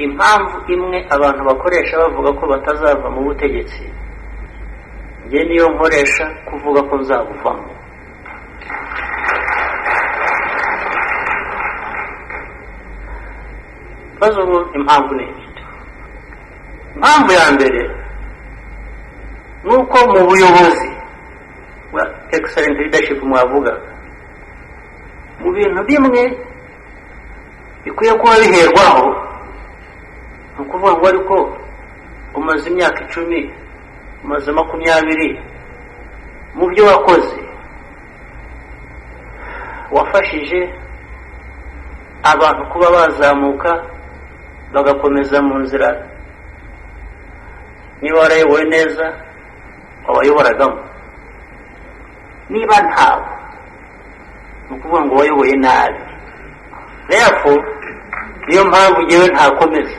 impamvu imwe abantu bakoresha bavuga ko batazava mu butegetsi njye niyo nkoresha kuvuga ko nzabuvamo ibibazo ubu impamvu ni ibyo impamvu ya mbere ni uko mu buyobozi bwa excellent leadership mwavuga mu bintu bimwe bikwiye kuba biherwaho ni ukuvuga ngo ariko umaze imyaka icumi umaze makumyabiri mu byo wakoze wafashije abantu kuba bazamuka bagakomeza mu nzira niba warayoboye neza wabayoboragamo niba ntawe ni ukuvuga ngo wayoboye nabi rero niyo mpamvu ngewe ntakomeza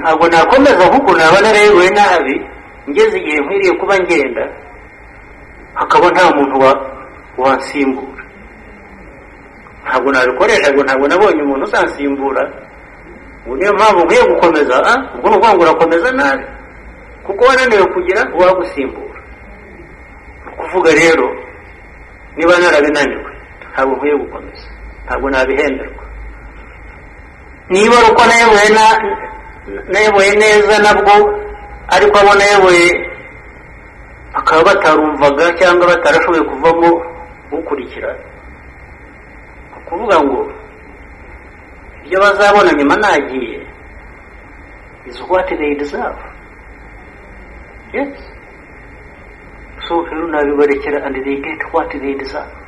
ntabwo nakomeza ahubwo naba narayoboye nabi ngeze igihe nkwiriye kuba ngenda hakaba nta muntu wansimbura ntabwo nabikoresha ngo ntabwo nabonye umuntu uzansimbura ubu niyo mpamvu nkwiye gukomeza ubwo ni ukuvuga ngo urakomeza nabi kuko wananiwe kugira uwagusimbura ni ukuvuga rero niba narabinaniwe ntabwo nkwiye gukomeza ntabwo nabihenderwa niba ari uko nayoboye nayoboye neza nabwo ariko abo nayoboye bakaba batarumvaga cyangwa batarashoboye kuvamo ukurikirana kuvuga ngo ibyo bazabona nyuma nagiye is what they deserve yes so rero nabibarekera and they get what they deserve